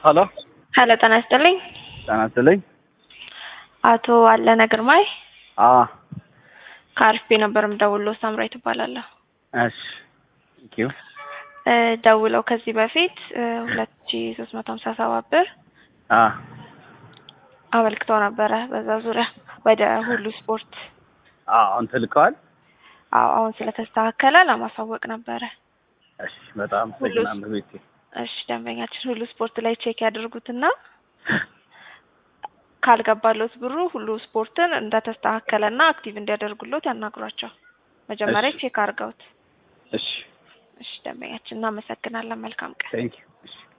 ሀሎ ሄሎ ጤና ይስጥልኝ። ጤና ይስጥልኝ። አቶ አለነ ግርማይ አ ከአርፌ ነበር የምደውለው። ሳምራይ ትባላለሁ። እሺ ቴንኪው እ ደውለው ከዚህ በፊት ሁለት ሺ ሶስት መቶ ሀምሳ ሰባት ብር አ አመልክተው ነበረ በዛ ዙሪያ ወደ ሁሉ ስፖርት። አ አሁን ትልከዋል። አዎ አሁን ስለተስተካከለ ለማሳወቅ ነበረ። እሺ በጣም አመሰግናለሁ ቤቴ። እሺ ደንበኛችን ሁሉ ስፖርት ላይ ቼክ ያድርጉትና ካልገባሎት ብሩ ሁሉ ስፖርትን እንደተስተካከለና አክቲቭ እንዲያደርጉሎት ያናግሯቸው። መጀመሪያ እሺ። ቼክ አድርገውት። እሺ እሺ ደንበኛችን እናመሰግናለን። መልካም ቀን። ቴንኪው እሺ